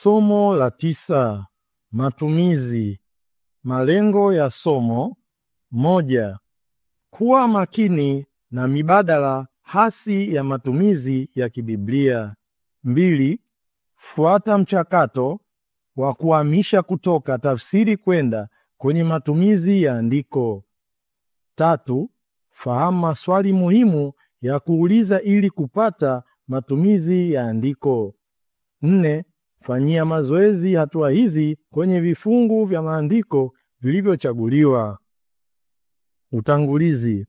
Somo la tisa: matumizi. Malengo ya somo: moja, kuwa makini na mibadala hasi ya matumizi ya kibiblia. Mbili, fuata mchakato wa kuhamisha kutoka tafsiri kwenda kwenye matumizi ya andiko. Tatu, fahamu maswali muhimu ya kuuliza ili kupata matumizi ya andiko. Nne, fanyia mazoezi hatua hizi kwenye vifungu vya maandiko vilivyochaguliwa. Utangulizi.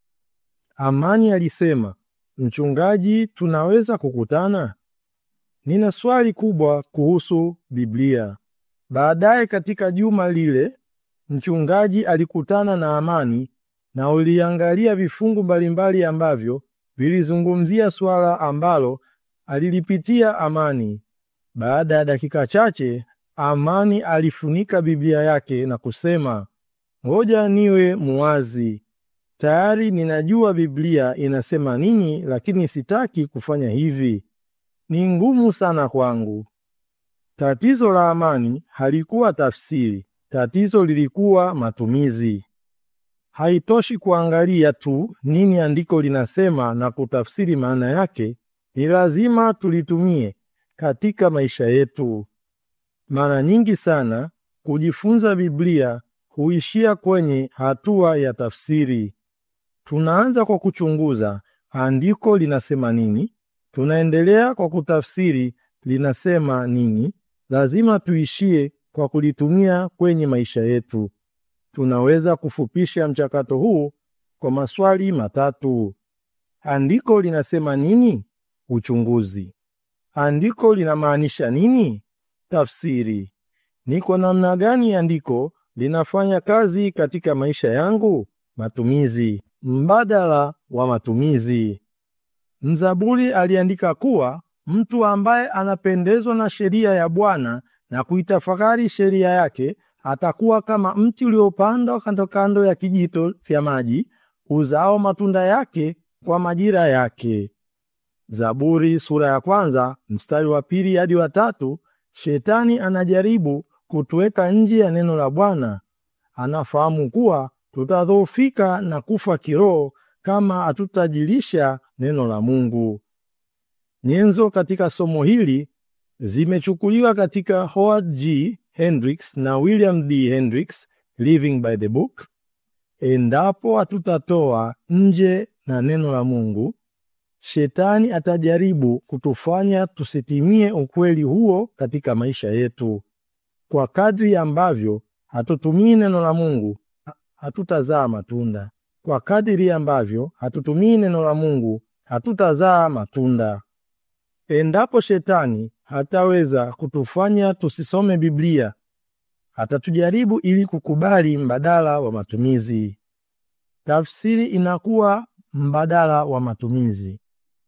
Amani alisema, mchungaji, tunaweza kukutana? Nina swali kubwa kuhusu Biblia. Baadaye katika juma lile, mchungaji alikutana na Amani na uliangalia vifungu mbalimbali ambavyo vilizungumzia swala ambalo alilipitia Amani. Baada ya dakika chache, Amani alifunika Biblia yake na kusema, ngoja niwe muwazi. Tayari ninajua Biblia inasema nini, lakini sitaki kufanya hivi. Ni ngumu sana kwangu. Tatizo la Amani halikuwa tafsiri, tatizo lilikuwa matumizi. Haitoshi kuangalia tu nini andiko linasema na kutafsiri maana yake, ni lazima tulitumie katika maisha yetu. Mara nyingi sana kujifunza Biblia huishia kwenye hatua ya tafsiri. Tunaanza kwa kuchunguza andiko linasema nini, tunaendelea kwa kutafsiri linasema nini. Lazima tuishie kwa kulitumia kwenye maisha yetu. Tunaweza kufupisha mchakato huu kwa maswali matatu: andiko linasema nini? Uchunguzi. Andiko linamaanisha nini? Tafsiri. Ni kwa namna gani andiko linafanya kazi katika maisha yangu? Matumizi. Mbadala wa matumizi. Mzaburi aliandika kuwa mtu ambaye anapendezwa na sheria ya Bwana na kuitafakari sheria yake atakuwa kama mti uliopandwa kando kando ya kijito vya maji, uzao matunda yake kwa majira yake. Zaburi sura ya kwanza mstari wa pili hadi wa tatu. Shetani anajaribu kutuweka nje ya neno la Bwana. Anafahamu kuwa tutadhoofika na kufa kiroho kama hatutajilisha neno la Mungu. Nyenzo katika somo hili zimechukuliwa katika Howard G. Hendricks na William D. Hendricks, Living by the Book. Endapo hatutatoa nje na neno la Mungu, Shetani atajaribu kutufanya tusitimie ukweli huo katika maisha yetu. Kwa kadri ambavyo hatutumii neno la Mungu, hatutazaa matunda. Kwa kadri ambavyo hatutumii neno la Mungu, hatutazaa matunda. Endapo Shetani hataweza kutufanya tusisome Biblia, atatujaribu ili kukubali mbadala wa matumizi. Tafsiri inakuwa mbadala wa matumizi.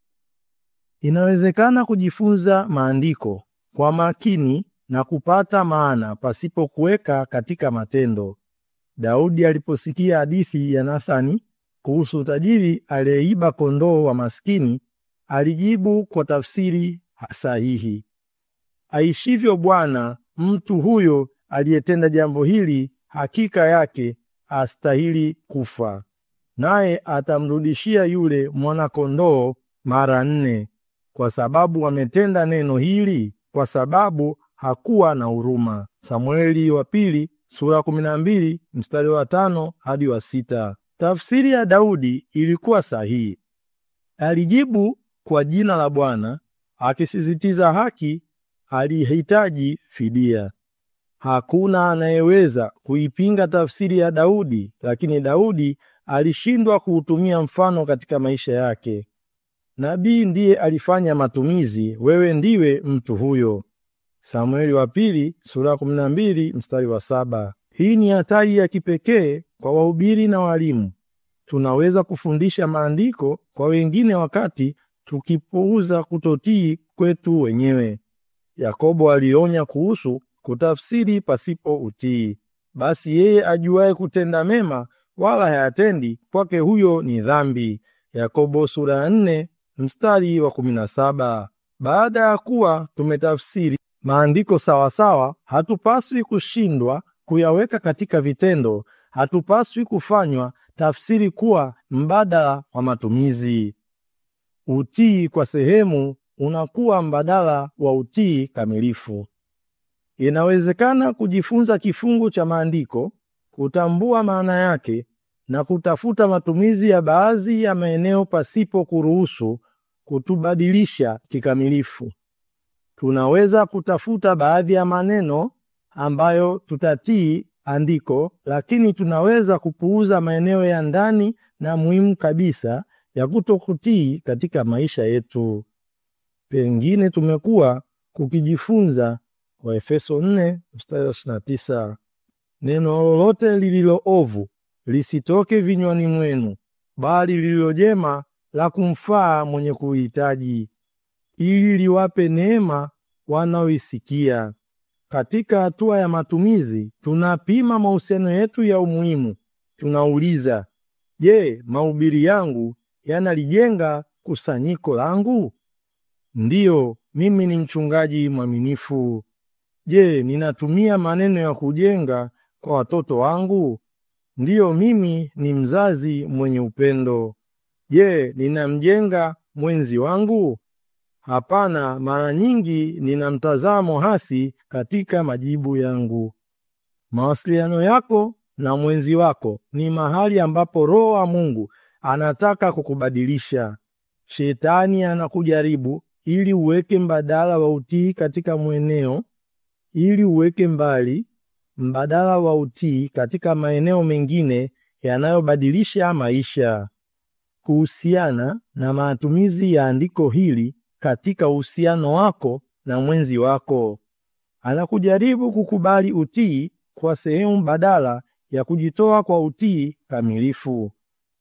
Inawezekana kujifunza maandiko kwa makini na kupata maana pasipo kuweka katika matendo. Daudi aliposikia hadithi ya Nathani kuhusu tajiri aliyeiba kondoo wa maskini, alijibu kwa tafsiri sahihi: aishivyo Bwana, mtu huyo aliyetenda jambo hili hakika yake astahili kufa, naye atamrudishia yule mwana-kondoo mara nne, kwa sababu ametenda neno hili, kwa sababu hakuwa na huruma. Samueli wa pili sura kumi na mbili mstari wa tano hadi wa sita. Tafsiri ya Daudi ilikuwa sahihi. Alijibu kwa jina la Bwana akisisitiza haki. Alihitaji fidia. Hakuna anayeweza kuipinga tafsiri ya Daudi, lakini Daudi alishindwa kuutumia mfano katika maisha yake. Nabii ndiye alifanya matumizi, wewe ndiwe mtu huyo. Samueli wa pili sura 12 mstari wa saba. Hii ni hatari ya kipekee kwa wahubiri na walimu. Tunaweza kufundisha maandiko kwa wengine wakati tukipuuza kutotii kwetu wenyewe. Yakobo alionya kuhusu kutafsiri pasipo utii. Basi yeye ajuaye kutenda mema wala hayatendi, kwake huyo ni dhambi. Yakobo sura ya 4 mstari wa 17. Baada ya kuwa tumetafsiri maandiko sawasawa, hatupaswi kushindwa kuyaweka katika vitendo. Hatupaswi kufanywa tafsiri kuwa mbadala wa matumizi. Utii kwa sehemu unakuwa mbadala wa utii kamilifu. Inawezekana kujifunza kifungu cha maandiko, kutambua maana yake na kutafuta matumizi ya baadhi ya maeneo pasipo kuruhusu kutubadilisha kikamilifu. Tunaweza kutafuta baadhi ya maneno ambayo tutatii andiko, lakini tunaweza kupuuza maeneo ya ndani na muhimu kabisa ya kutokutii katika maisha yetu. Pengine tumekuwa kukijifunza Waefeso 4 mstari wa 29, neno lolote lililo ovu lisitoke vinywani mwenu, bali lililo jema la kumfaa mwenye kuhitaji, ili liwape neema wanaoisikia. Katika hatua ya matumizi, tunapima mahusiano yetu ya umuhimu. Tunauliza, je, mahubiri yangu yanalijenga kusanyiko langu? Ndiyo, mimi ni mchungaji mwaminifu. Je, ninatumia maneno ya kujenga kwa watoto wangu? Ndiyo, mimi ni mzazi mwenye upendo. Je, ninamjenga mwenzi wangu? Hapana, mara nyingi nina mtazamo hasi katika majibu yangu. Mawasiliano yako na mwenzi wako ni mahali ambapo Roho wa Mungu anataka kukubadilisha. Shetani anakujaribu ili uweke mbadala wa utii katika mweneo, ili uweke mbali mbadala wa utii katika maeneo mengine yanayobadilisha maisha. Kuhusiana na matumizi ya andiko hili katika uhusiano wako na mwenzi wako, anakujaribu kukubali utii kwa sehemu badala ya kujitoa kwa utii kamilifu.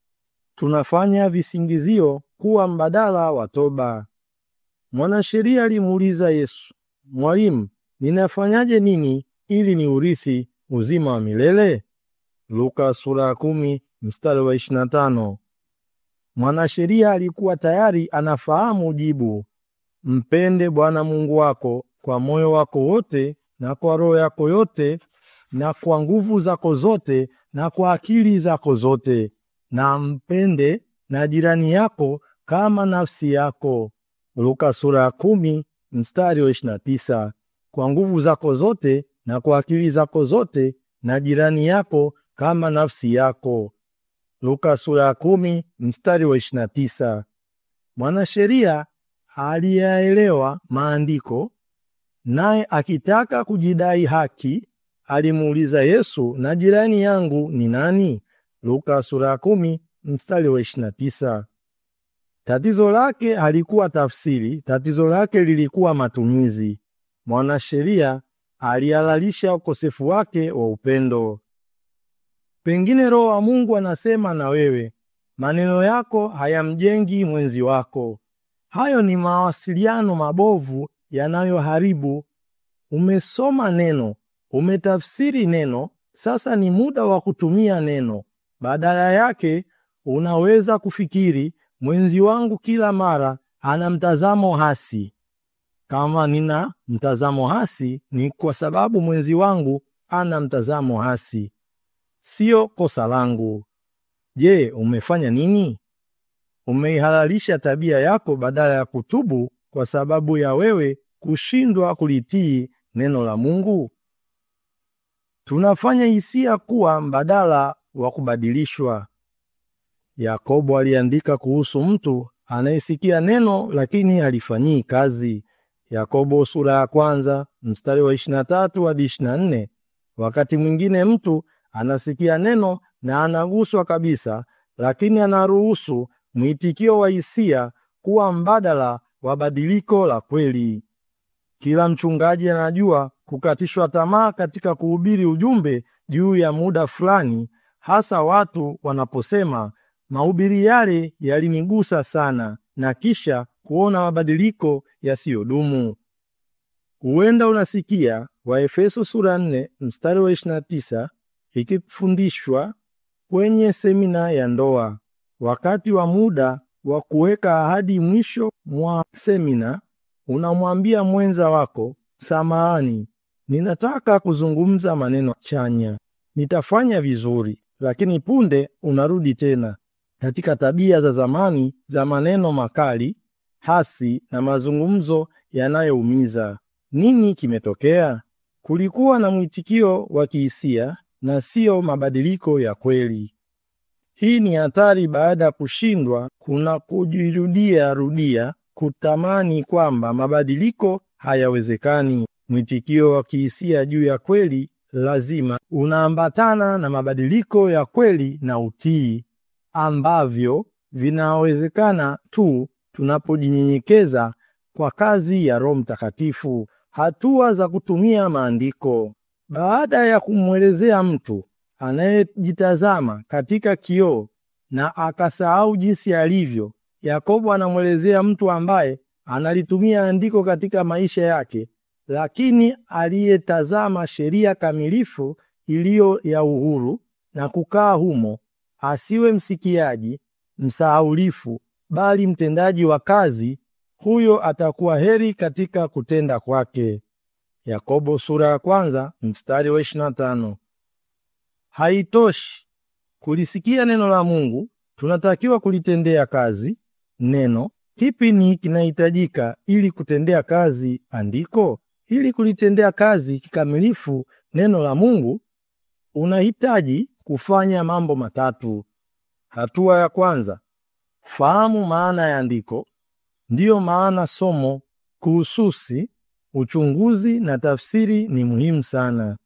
Tunafanya visingizio kuwa mbadala wa toba. Mwanasheria alimuuliza Yesu, Mwalimu, ninafanyaje nini ili ni urithi uzima wa milele? Luka sura ya kumi mstari wa 25. Mwanasheria alikuwa tayari anafahamu jibu: mpende Bwana Mungu wako kwa moyo wako wote na kwa roho yako yote na kwa nguvu zako zote na kwa akili zako zote, na mpende na jirani yako kama nafsi yako. Luka sura ya kumi mstari wa 29. Kwa nguvu zako zote na kwa akili zako zote na jirani yako kama nafsi yako. Luka sura ya kumi mstari wa 29. Mwanasheria aliyaelewa maandiko, naye akitaka kujidai haki alimuuliza Yesu, na jirani yangu ni nani? Luka sura ya kumi mstari wa 29. Tatizo lake halikuwa tafsiri, tatizo lake lilikuwa matumizi. Mwanasheria alihalalisha ukosefu wake wa upendo. Pengine Roho wa Mungu anasema na wewe, maneno yako hayamjengi mwenzi wako. Hayo ni mawasiliano mabovu yanayoharibu. Umesoma neno, umetafsiri neno, sasa ni muda wa kutumia neno. Badala yake unaweza kufikiri, mwenzi wangu kila mara ana mtazamo hasi. Kama nina mtazamo hasi, ni kwa sababu mwenzi wangu ana mtazamo hasi, sio kosa langu. Je, umefanya nini? Umeihalalisha tabia yako badala ya kutubu kwa sababu ya wewe kushindwa kulitii neno la Mungu. Tunafanya hisia kuwa mbadala wa kubadilishwa. Yakobo aliandika kuhusu mtu anayesikia neno lakini halifanyii kazi. Yakobo sura ya kwanza mstari wa 23 hadi 24. Wakati mwingine mtu anasikia neno na anaguswa kabisa, lakini anaruhusu mwitikio wa hisia kuwa mbadala wa badiliko la kweli. Kila mchungaji anajua kukatishwa tamaa katika kuhubiri ujumbe juu ya muda fulani, hasa watu wanaposema mahubiri yale yalinigusa sana, na kisha kuona mabadiliko yasiyodumu. Huenda unasikia Waefeso sura 4 mstari wa 29 ikifundishwa kwenye semina ya ndoa. Wakati wa muda wa kuweka ahadi mwisho mwa semina, unamwambia mwenza wako samahani, ninataka kuzungumza maneno chanya. Nitafanya vizuri, lakini punde unarudi tena katika tabia za zamani za maneno makali, hasi na mazungumzo yanayoumiza. Nini kimetokea? Kulikuwa na mwitikio wa kihisia na sio mabadiliko ya kweli. Hii ni hatari baada ya kushindwa kuna kujirudia rudia kutamani kwamba mabadiliko hayawezekani. Mwitikio wa kihisia juu ya kweli lazima unaambatana na mabadiliko ya kweli na utii ambavyo vinawezekana tu tunapojinyenyekeza kwa kazi ya Roho Mtakatifu. Hatua za kutumia maandiko. Baada ya kumwelezea mtu anayejitazama katika kioo na akasahau jinsi alivyo, Yakobo anamwelezea mtu ambaye analitumia andiko katika maisha yake, lakini aliyetazama sheria kamilifu iliyo ya uhuru na kukaa humo, asiwe msikiaji msahaulifu, bali mtendaji wa kazi, huyo atakuwa heri katika kutenda kwake. Yakobo sura ya kwanza mstari wa 25. Haitoshi kulisikia neno la Mungu, tunatakiwa kulitendea kazi neno. Kipi ni kinahitajika ili kutendea kazi andiko? Ili kulitendea kazi kikamilifu neno la Mungu, unahitaji kufanya mambo matatu. Hatua ya kwanza, fahamu maana ya andiko. Ndiyo maana somo kuhususi uchunguzi na tafsiri ni muhimu sana.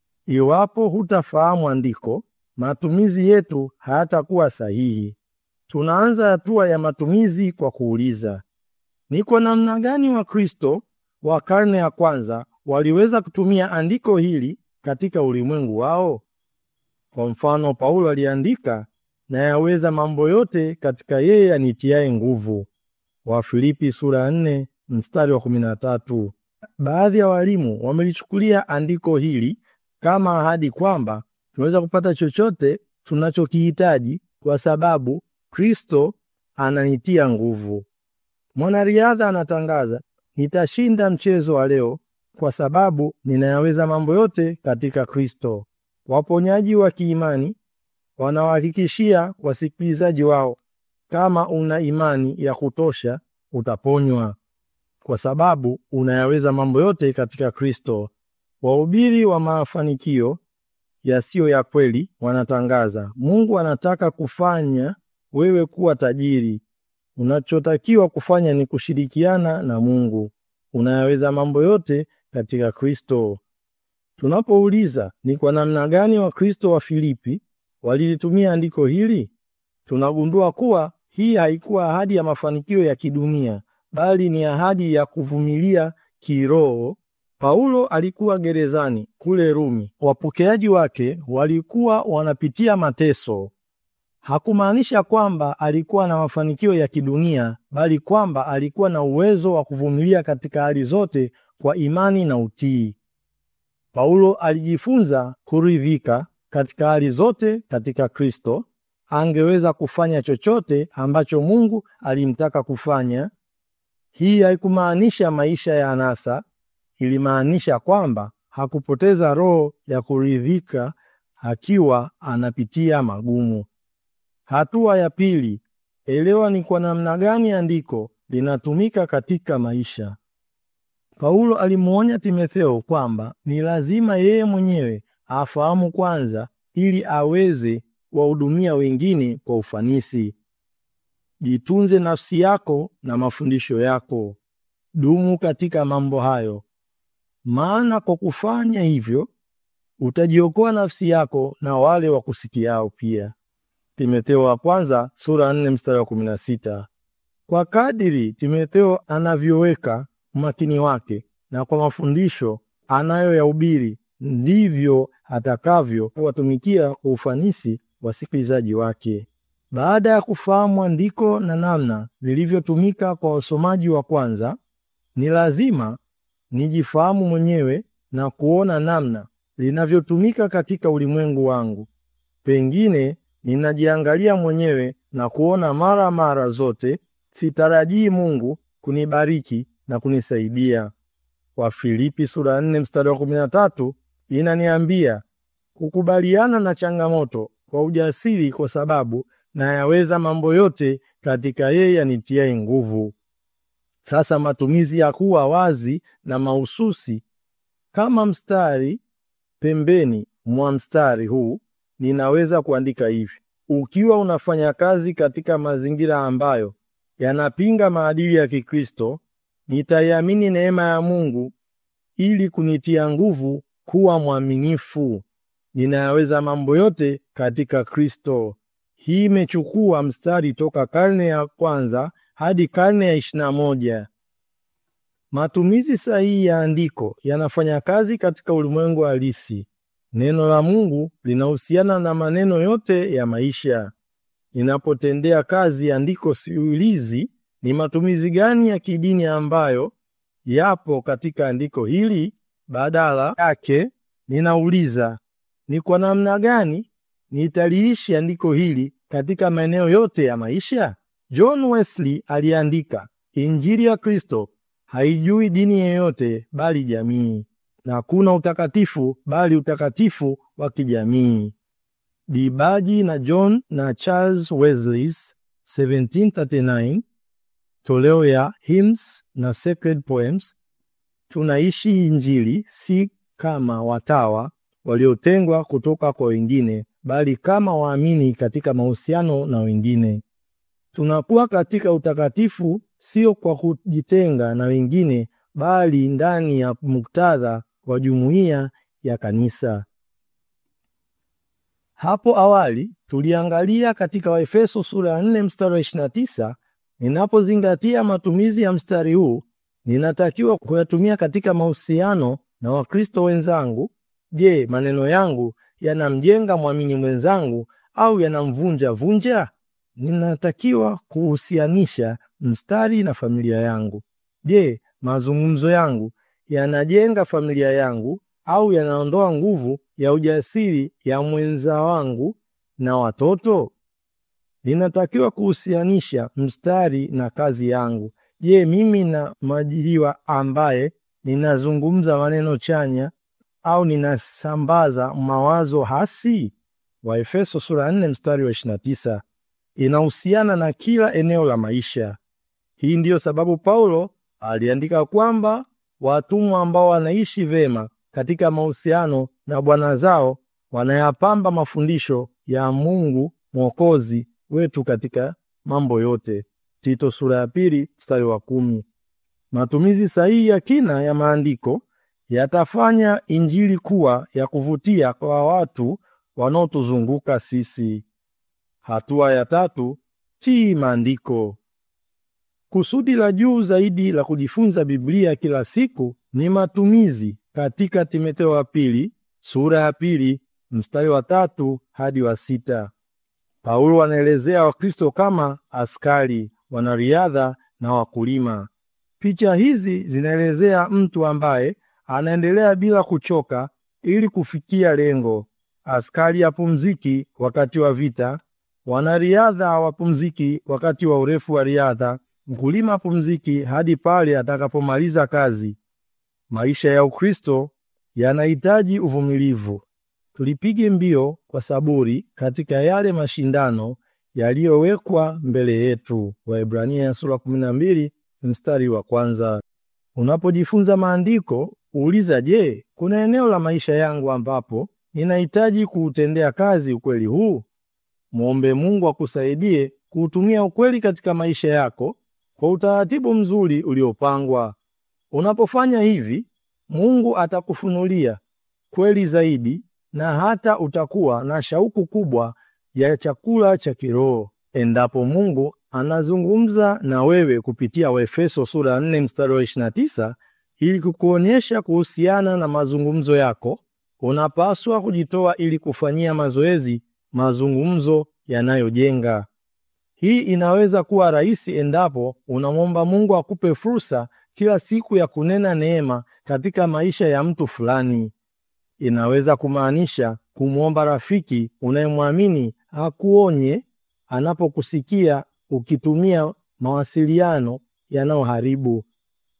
Iwapo hutafahamu andiko, matumizi yetu hayatakuwa sahihi. Tunaanza hatua ya matumizi kwa kuuliza, ni kwa namna gani Wakristo wa karne ya kwanza waliweza kutumia andiko hili katika ulimwengu wao? Kwa mfano, Paulo aliandika, na yaweza mambo yote katika yeye anitiaye nguvu, Wafilipi sura ya 4 mstari wa 13. Baadhi ya walimu wamelichukulia andiko hili kama ahadi kwamba tunaweza kupata chochote tunachokihitaji kwa sababu Kristo ananitia nguvu. Mwanariadha anatangaza, nitashinda mchezo wa leo kwa sababu ninayaweza mambo yote katika Kristo. Waponyaji wa kiimani wanawahakikishia wasikilizaji wao, kama una imani ya kutosha utaponywa kwa sababu unayaweza mambo yote katika Kristo. Wahubiri wa mafanikio yasiyo ya kweli wanatangaza, Mungu anataka kufanya wewe kuwa tajiri. Unachotakiwa kufanya ni kushirikiana na Mungu. Unayaweza mambo yote katika Kristo. Tunapouliza ni kwa namna gani Wakristo wa Filipi walilitumia andiko hili, tunagundua kuwa hii haikuwa ahadi ya mafanikio ya kidunia, bali ni ahadi ya kuvumilia kiroho. Paulo alikuwa gerezani kule Rumi. Wapokeaji wake walikuwa wanapitia mateso. Hakumaanisha kwamba alikuwa na mafanikio ya kidunia, bali kwamba alikuwa na uwezo wa kuvumilia katika hali zote kwa imani na utii. Paulo alijifunza kuridhika katika hali zote katika Kristo. Angeweza kufanya chochote ambacho Mungu alimtaka kufanya. Hii haikumaanisha maisha ya anasa, ilimaanisha kwamba hakupoteza roho ya kuridhika akiwa anapitia magumu. Hatua ya pili, elewa ni kwa namna gani andiko linatumika katika maisha. Paulo alimwonya Timotheo kwamba ni lazima yeye mwenyewe afahamu kwanza ili aweze wahudumia wengine kwa ufanisi. Jitunze nafsi yako na mafundisho yako. Dumu katika mambo hayo, maana kwa kufanya hivyo utajiokoa nafsi yako na wale wa kusikiao pia. Timotheo wa kwanza sura 4 mstari wa 16. Kwa kadiri Timotheo anavyoweka umakini wake na kwa mafundisho anayoyahubiri ndivyo atakavyo watumikia kwa ufanisi wasikilizaji wake. Baada ya kufahamu andiko na namna lilivyotumika kwa wasomaji wa kwanza, ni lazima nijifahamu mwenyewe na kuona namna linavyotumika katika ulimwengu wangu. Pengine ninajiangalia mwenyewe na kuona mara mara zote sitarajii Mungu kunibariki na kunisaidia. Wafilipi sura ya 4 mstari wa 13 inaniambia kukubaliana na changamoto kwa ujasiri, kwa sababu nayaweza mambo yote katika yeye anitiaye nguvu. Sasa matumizi ya kuwa wazi na mahususi kama mstari pembeni mwa mstari huu, ninaweza kuandika hivi: ukiwa unafanya kazi katika mazingira ambayo yanapinga maadili ya Kikristo, nitaiamini neema ya Mungu ili kunitia nguvu kuwa mwaminifu. Ninayaweza mambo yote katika Kristo. Hii imechukua mstari toka karne ya kwanza hadi karne ya ishirini na moja. Matumizi sahihi ya andiko yanafanya kazi katika ulimwengu halisi. Neno la Mungu linahusiana na maneno yote ya maisha. Ninapotendea kazi andiko, siulizi ni matumizi gani ya kidini ambayo yapo katika andiko hili. Badala yake ninauliza ni kwa namna gani nitaliishi andiko hili katika maeneo yote ya maisha. John Wesley aliandika, Injili ya Kristo haijui dini yeyote bali jamii, na hakuna utakatifu bali utakatifu wa kijamii. Dibaji na John na Charles Wesley's 1739 toleo ya Hymns na Sacred Poems. Tunaishi Injili si kama watawa waliotengwa kutoka kwa wengine, bali kama waamini katika mahusiano na wengine. Tunakuwa katika utakatifu sio kwa kujitenga na wengine, bali ndani ya muktadha wa jumuiya ya kanisa. Hapo awali tuliangalia katika Waefeso sura ya 4 mstari wa 29. Ninapozingatia matumizi ya mstari huu, ninatakiwa kuyatumia katika mahusiano na Wakristo wenzangu. Je, maneno yangu yanamjenga mwamini mwenzangu au yanamvunja vunja? Ninatakiwa kuhusianisha mstari na familia yangu. Je, mazungumzo yangu yanajenga familia yangu au yanaondoa nguvu ya ujasiri ya mwenza wangu na watoto? Ninatakiwa kuhusianisha mstari na kazi yangu. Je, mimi na mwajiriwa ambaye ninazungumza maneno chanya au ninasambaza mawazo hasi? Waefeso sura 4 mstari wa 29 inahusiana na kila eneo la maisha. Hii ndiyo sababu Paulo aliandika kwamba watumwa ambao wanaishi vema katika mahusiano na bwana zao wanayapamba mafundisho ya Mungu Mwokozi wetu katika mambo yote. Tito sura ya pili mstari wa kumi. Matumizi sahihi ya kina ya maandiko yatafanya Injili kuwa ya kuvutia kwa watu wanaotuzunguka sisi. Hatua ya tatu, tii maandiko. Kusudi la juu zaidi la kujifunza Biblia kila siku ni matumizi katika Timotheo wa pili sura ya pili mstari wa tatu hadi wa sita. Paulo anaelezea Wakristo kama askari, wanariadha na wakulima. Picha hizi zinaelezea mtu ambaye anaendelea bila kuchoka ili kufikia lengo. Askari hapumziki wakati wa vita, wanariadha hawapumziki wakati wa urefu wa riadha, mkulima hapumziki hadi pale atakapomaliza kazi. Maisha ya Ukristo yanahitaji uvumilivu. Tulipige mbio kwa saburi katika yale mashindano yaliyowekwa mbele yetu. Waebrania sura 12 mstari wa kwanza. Unapojifunza maandiko, uuliza, je, kuna eneo la maisha yangu ambapo ninahitaji kuutendea kazi ukweli huu? Mwombe Mungu akusaidie kuutumia ukweli katika maisha yako kwa utaratibu mzuri uliopangwa. Unapofanya hivi, Mungu atakufunulia kweli zaidi na hata utakuwa na shauku kubwa ya chakula cha kiroho. Endapo Mungu anazungumza na wewe kupitia Waefeso sura ya 4 mstari wa 29 ili kukuonyesha kuhusiana na mazungumzo yako, unapaswa kujitoa ili kufanyia mazoezi mazungumzo yanayojenga. Hii inaweza kuwa rahisi endapo unamwomba Mungu akupe fursa kila siku ya kunena neema katika maisha ya mtu fulani. Inaweza kumaanisha kumwomba rafiki unayemwamini akuonye anapokusikia ukitumia mawasiliano yanayoharibu.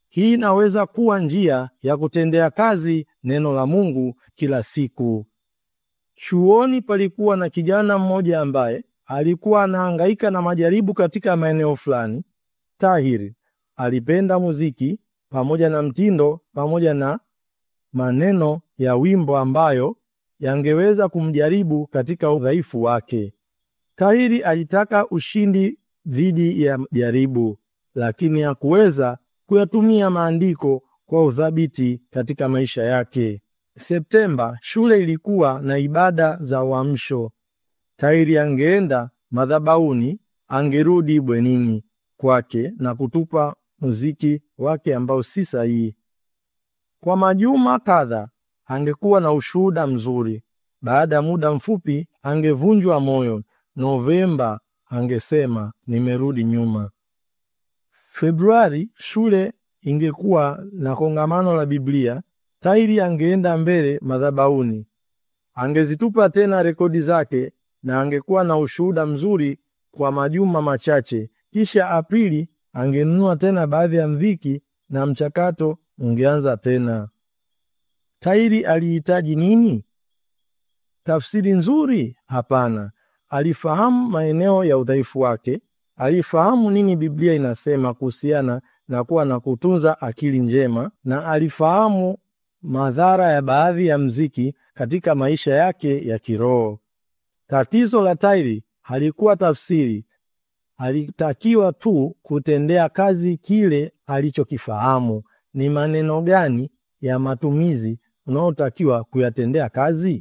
Hii inaweza kuwa njia ya kutendea kazi neno la Mungu kila siku. Chuoni palikuwa na kijana mmoja ambaye alikuwa anahangaika na majaribu katika maeneo fulani. Tahir alipenda muziki pamoja na mtindo pamoja na maneno ya wimbo ambayo yangeweza kumjaribu katika udhaifu wake. Tahiri alitaka ushindi dhidi ya jaribu, lakini hakuweza kuyatumia maandiko kwa uthabiti katika maisha yake. Septemba, shule ilikuwa na ibada za uamsho. Tahiri angeenda madhabahuni, angerudi bwenini kwake na kutupa muziki wake ambao si sahihi. Kwa majuma kadha angekuwa na ushuhuda mzuri. Baada ya muda mfupi angevunjwa moyo. Novemba angesema nimerudi nyuma. Februari shule ingekuwa na kongamano la Biblia. Tahiri angeenda mbele madhabahuni, angezitupa tena rekodi zake na angekuwa na ushuhuda mzuri kwa majuma machache. Kisha Aprili angenunua tena baadhi ya mziki na mchakato ungeanza tena. Tahiri alihitaji nini? Tafsiri nzuri? Hapana. Alifahamu maeneo ya udhaifu wake. Alifahamu nini Biblia inasema kuhusiana na kuwa na kutunza akili njema, na alifahamu madhara ya baadhi ya mziki katika maisha yake ya kiroho. Tatizo la Tahiri halikuwa tafsiri, alitakiwa tu kutendea kazi kile alichokifahamu. Ni maneno gani ya matumizi unaotakiwa kuyatendea kazi?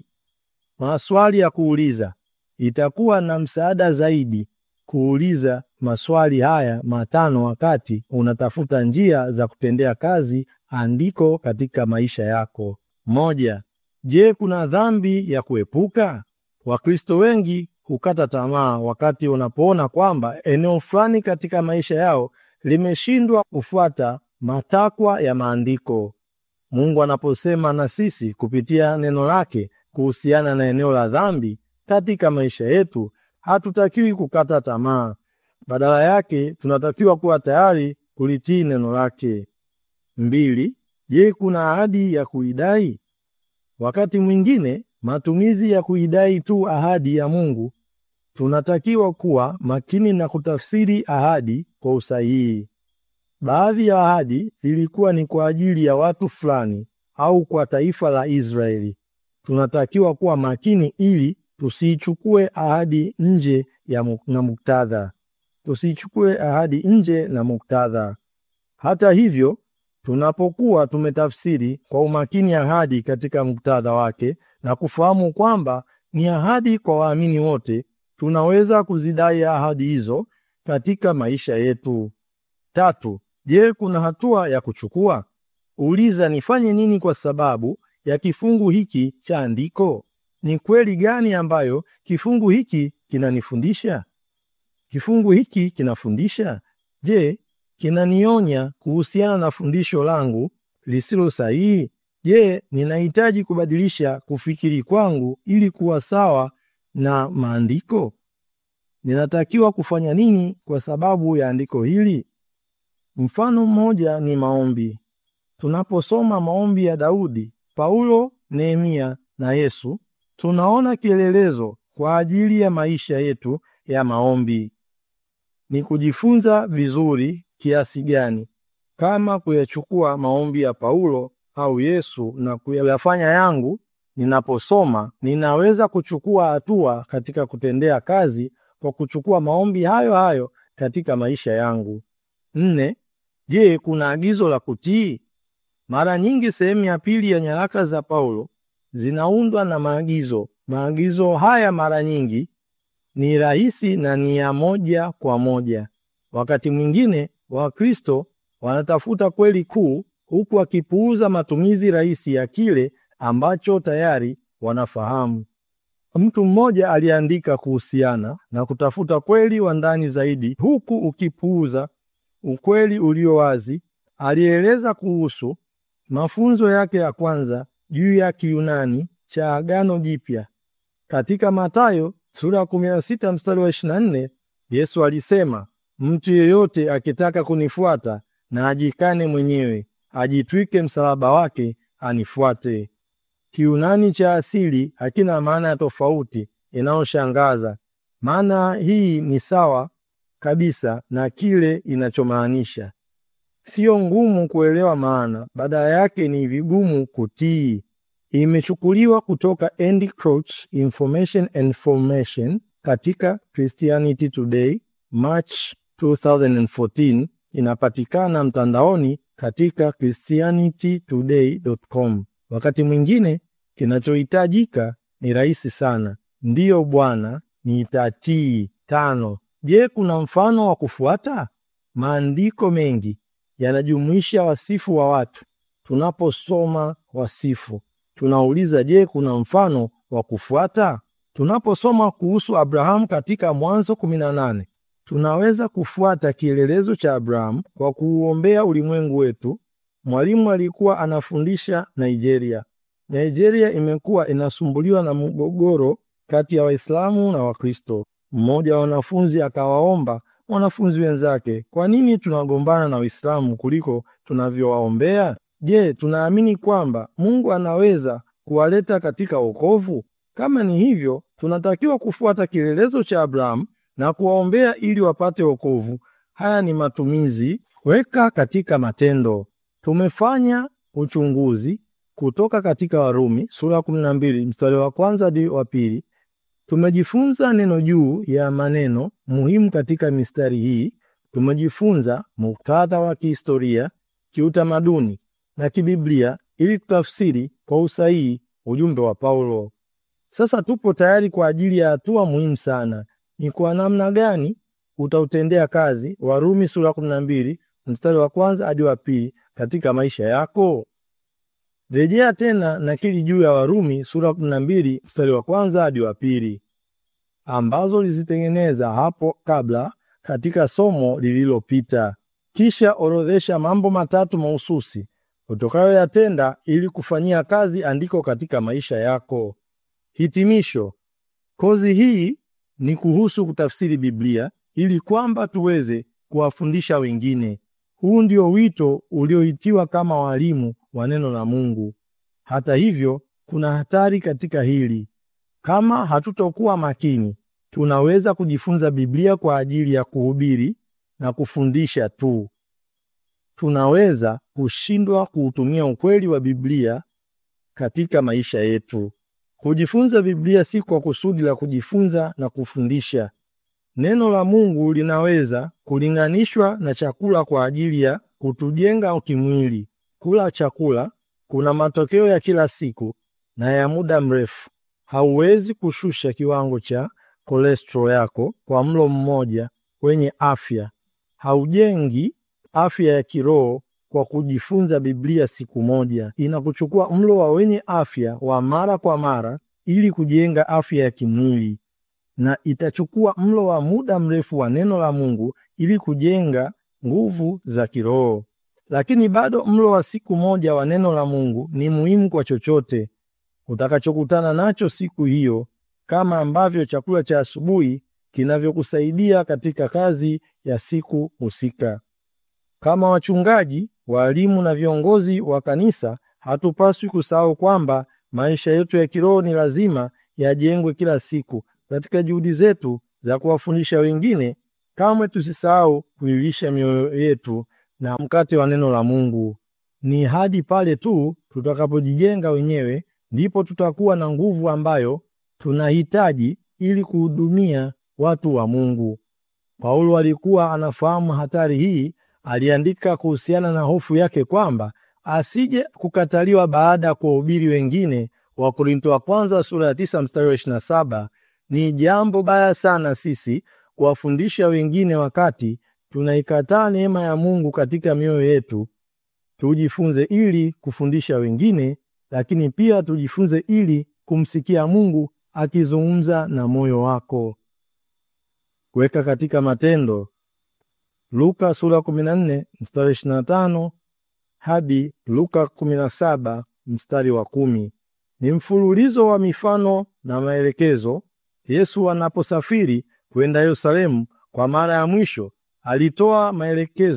Maswali ya kuuliza. Itakuwa na msaada zaidi kuuliza maswali haya matano wakati unatafuta njia za kutendea kazi andiko katika maisha yako. Moja, je, kuna dhambi ya kuepuka? Wakristo wengi hukata tamaa wakati unapoona kwamba eneo fulani katika maisha yao limeshindwa kufuata matakwa ya maandiko. Mungu anaposema na sisi kupitia neno lake kuhusiana na eneo la dhambi katika maisha yetu, hatutakiwi kukata tamaa. Badala yake tunatakiwa kuwa tayari kulitii neno lake. Mbili, je, kuna ahadi ya kuidai? Wakati mwingine matumizi ya kuidai tu ahadi ya Mungu. Tunatakiwa kuwa makini na kutafsiri ahadi kwa usahihi. Baadhi ya ahadi zilikuwa ni kwa ajili ya watu fulani au kwa taifa la Israeli. Tunatakiwa kuwa makini ili tusiichukue ahadi nje ya mu- na muktadha, tusiichukue ahadi nje na muktadha. Hata hivyo, tunapokuwa tumetafsiri kwa umakini ahadi katika muktadha wake na kufahamu kwamba ni ahadi kwa waamini wote, tunaweza kuzidai ahadi hizo katika maisha yetu. Tatu, je, kuna hatua ya kuchukua? Uliza, nifanye nini kwa sababu ya kifungu hiki cha andiko? Ni kweli gani ambayo kifungu hiki kinanifundisha? Kifungu hiki kinafundisha? Je, kinanionya kuhusiana na fundisho langu lisilo sahihi? Je, ninahitaji kubadilisha kufikiri kwangu ili kuwa sawa na maandiko? Ninatakiwa kufanya nini kwa sababu ya andiko hili? Mfano mmoja ni maombi. Tunaposoma maombi ya Daudi, Paulo, Nehemia na Yesu, tunaona kielelezo kwa ajili ya maisha yetu ya maombi. Ni kujifunza vizuri kiasi gani kama kuyachukua maombi ya Paulo au Yesu na kuyafanya yangu. Ninaposoma, ninaweza kuchukua hatua katika kutendea kazi kwa kuchukua maombi hayo hayo katika maisha yangu. Nne, je, kuna agizo la kutii? Mara nyingi sehemu ya pili ya nyaraka za Paulo zinaundwa na maagizo. Maagizo haya mara nyingi ni rahisi na ni ya moja kwa moja. Wakati mwingine Wakristo wanatafuta kweli kuu huku wakipuuza matumizi rahisi ya kile ambacho tayari wanafahamu. Mtu mmoja aliandika kuhusiana na kutafuta kweli wa ndani zaidi huku ukipuuza ukweli ulio wazi. Alieleza kuhusu mafunzo yake ya kwanza juu ya Kiyunani cha Agano Jipya. Katika Mathayo sura ya 16 mstari wa 24, Yesu alisema, mtu yeyote akitaka kunifuata na ajikane mwenyewe, ajitwike msalaba wake, anifuate. Kiunani cha asili hakina maana ya tofauti inayoshangaza. Maana hii ni sawa kabisa na kile inachomaanisha. Sio ngumu kuelewa maana, badala yake ni vigumu kutii. Imechukuliwa kutoka Andy Crouch, Information and Formation katika Christianity Today, March 2014. Inapatikana mtandaoni katika christianitytoday.com. Wakati mwingine kinachohitajika ni rahisi sana. Ndiyo Bwana, nitatii. Tano. Je, kuna mfano wa kufuata? Maandiko mengi yanajumuisha wasifu wa watu. Tunaposoma wasifu, tunauliza je, kuna mfano wa kufuata? Tunaposoma kuhusu Abrahamu katika Mwanzo 18, tunaweza kufuata kielelezo cha Abrahamu kwa kuuombea ulimwengu wetu. Mwalimu alikuwa anafundisha Nigeria. Nigeria imekuwa inasumbuliwa na mgogoro kati ya Waislamu na Wakristo. Mmoja wa wanafunzi akawaomba wanafunzi wenzake, kwa nini tunagombana na Waislamu kuliko tunavyowaombea? Je, tunaamini kwamba Mungu anaweza kuwaleta katika wokovu? Kama ni hivyo, tunatakiwa kufuata kielelezo cha Abrahamu na kuwaombea ili wapate wokovu. Haya ni matumizi weka katika matendo. Tumefanya uchunguzi kutoka katika Warumi sura 12 mstari wa kwanza hadi wa pili. Tumejifunza neno juu ya maneno muhimu katika mistari hii. Tumejifunza muktadha wa kihistoria, kiutamaduni na kibiblia ili kutafsiri kwa usahihi ujumbe wa Paulo. Sasa tupo tayari kwa ajili ya hatua muhimu sana. Ni kwa namna gani utautendea kazi Warumi sura 12 mstari wa kwanza hadi wa pili katika maisha yako? Rejea tena nakili juu ya Warumi sura 12 mstari wa kwanza hadi wa pili ambazo lizitengeneza hapo kabla katika somo lililopita. Kisha orodhesha mambo matatu mahususi utakayoyatenda ili kufanyia kazi andiko katika maisha yako. Hitimisho. Kozi hii ni kuhusu kutafsiri Biblia ili kwamba tuweze kuwafundisha wengine. Huu ndio wito ulioitiwa kama walimu wa neno la Mungu. Hata hivyo, kuna hatari katika hili. Kama hatutokuwa makini, tunaweza kujifunza Biblia kwa ajili ya kuhubiri na kufundisha tu. Tunaweza kushindwa kuutumia ukweli wa Biblia katika maisha yetu. Kujifunza Biblia si kwa kusudi la kujifunza na kufundisha. Neno la Mungu linaweza kulinganishwa na chakula kwa ajili ya kutujenga kimwili. Kula chakula kuna matokeo ya kila siku na ya muda mrefu. Hauwezi kushusha kiwango cha cholesterol yako kwa mlo mmoja wenye afya. Haujengi afya ya kiroho kwa kujifunza Biblia siku moja. Inakuchukua mlo wa wenye afya wa mara kwa mara ili kujenga afya ya kimwili, na itachukua mlo wa muda mrefu wa neno la Mungu ili kujenga nguvu za kiroho. Lakini bado mlo wa siku moja wa neno la Mungu ni muhimu kwa chochote utakachokutana nacho siku hiyo, kama ambavyo chakula cha asubuhi kinavyokusaidia katika kazi ya siku husika. Kama wachungaji, walimu na viongozi wa kanisa, hatupaswi kusahau kwamba maisha yetu ya kiroho ni lazima yajengwe kila siku katika juhudi zetu za kuwafundisha wengine. Kamwe tusisahau kuilisha mioyo yetu na mkate wa neno la Mungu. Ni hadi pale tu tutakapojijenga wenyewe ndipo tutakuwa na nguvu ambayo tunahitaji ili kuhudumia watu wa Mungu. Paulo alikuwa anafahamu hatari hii. Aliandika kuhusiana na hofu yake kwamba asije kukataliwa baada ya kuwahubiri wengine. Wa Korinto wa kwanza sura ya tisa mstari wa ishirini na saba. Ni jambo baya sana sisi kuwafundisha wengine wakati tunaikataa neema ya Mungu katika mioyo yetu. Tujifunze ili kufundisha wengine, lakini pia tujifunze ili kumsikia Mungu akizungumza na moyo wako. Weka katika matendo Luka sura 14 mstari 25 hadi Luka 17 mstari wa kumi. Ni mfululizo wa mifano na maelekezo. Yesu anaposafiri kwenda Yerusalemu kwa mara ya mwisho, alitoa maelekezo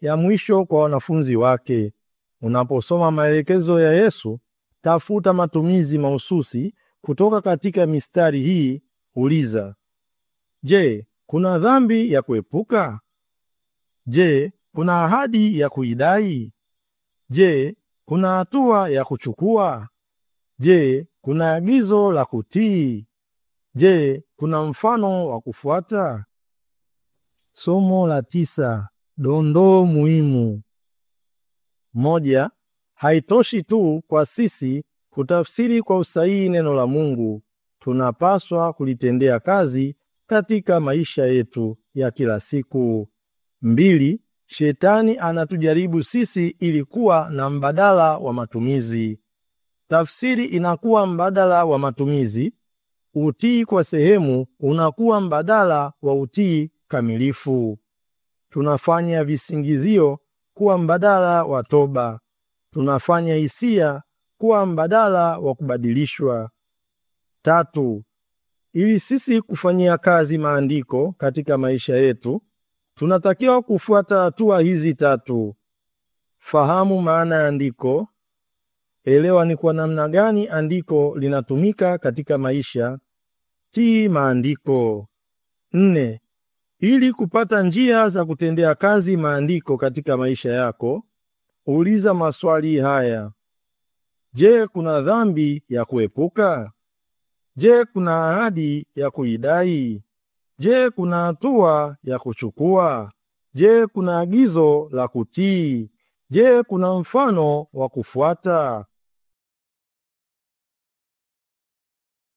ya mwisho kwa wanafunzi wake. Unaposoma maelekezo ya Yesu, tafuta matumizi mahususi kutoka katika mistari hii. Uliza, je, kuna dhambi ya kuepuka? Je, kuna ahadi ya kuidai? Je, kuna hatua ya kuchukua? Je, kuna agizo la kutii? Je, kuna mfano wa kufuata? Somo la tisa: dondoo muhimu. Moja, haitoshi tu kwa sisi kutafsiri kwa usahihi neno la Mungu. Tunapaswa kulitendea kazi katika maisha yetu ya kila siku. Mbili, shetani anatujaribu sisi ili kuwa na mbadala wa matumizi. Tafsiri inakuwa mbadala wa matumizi. Utii kwa sehemu unakuwa mbadala wa utii kamilifu. Tunafanya visingizio kuwa mbadala wa toba. Tunafanya hisia kuwa mbadala wa kubadilishwa. Tatu, ili sisi kufanyia kazi maandiko katika maisha yetu, tunatakiwa kufuata hatua hizi tatu: fahamu maana ya andiko, elewa ni kwa namna gani andiko linatumika katika maisha, tii maandiko. Nne, ili kupata njia za kutendea kazi maandiko katika maisha yako, uliza maswali haya: Je, kuna dhambi ya kuepuka? Je, kuna ahadi ya kuidai? Je, kuna hatua ya kuchukua? Je, kuna agizo la kutii? Je, kuna mfano wa kufuata?